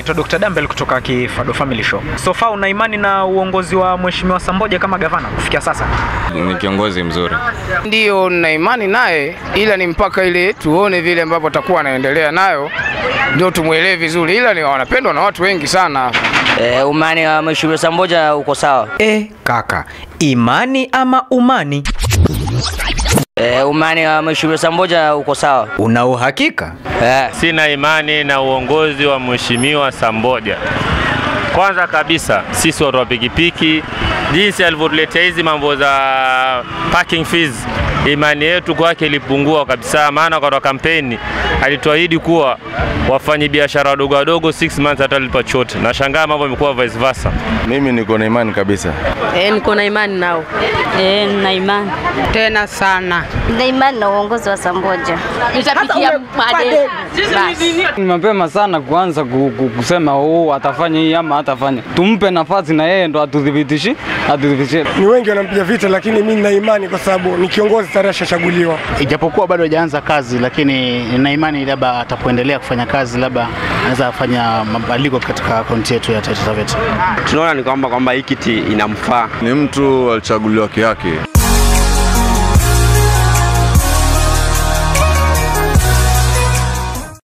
naitwa Dr. Dambel kutoka Kifado Family Show. So far una imani na uongozi wa Mheshimiwa Samboja kama gavana kufikia sasa? Ni kiongozi mzuri. Ndiyo, nina imani naye, ila ni mpaka ile tuone vile ambavyo atakuwa anaendelea nayo ndio tumwelewe vizuri, ila ni wanapendwa na watu wengi sana. E, umani wa Mheshimiwa Samboja uko sawa. E, kaka, imani ama umani? E, umani wa Mheshimiwa Samboja uko sawa. Una uhakika? E, Sina imani na uongozi wa Mheshimiwa Samboja. Kwanza kabisa sisi watu wa pikipiki, jinsi alivyotuletea hizi mambo za parking fees, imani yetu kwake ilipungua kabisa, maana wakati wa kampeni alituahidi kuwa wafanyabiashara wadogo wadogo 6 months hatalipa chote. Nashangaa mambo yamekuwa vice versa. Mimi niko na imani kabisa. E, niko na imani nao. Eh, nina imani Tena sana. nina imani na uongozi wa Samboja. Nitapitia madeni. Basi. Ni mapema sana kuanza ku- ku- kusema oh, atafanya hii ama hatafanya. Tumpe nafasi na yeye ndo atudhibitishi atudhibitishie. Ni wengi wanampiga vita, lakini mimi nina imani kwa sababu ni kiongozi tayari ashachaguliwa. ijapokuwa bado hajaanza kazi, lakini nina imani labda atapoendelea kufanya kazi, labda anaweza afanya mabadiliko katika akaunti yetu ya Taita Taveta. Tunaona ni kwamba kwamba hii kiti inamfaa. Ni mtu alichaguliwa kiake.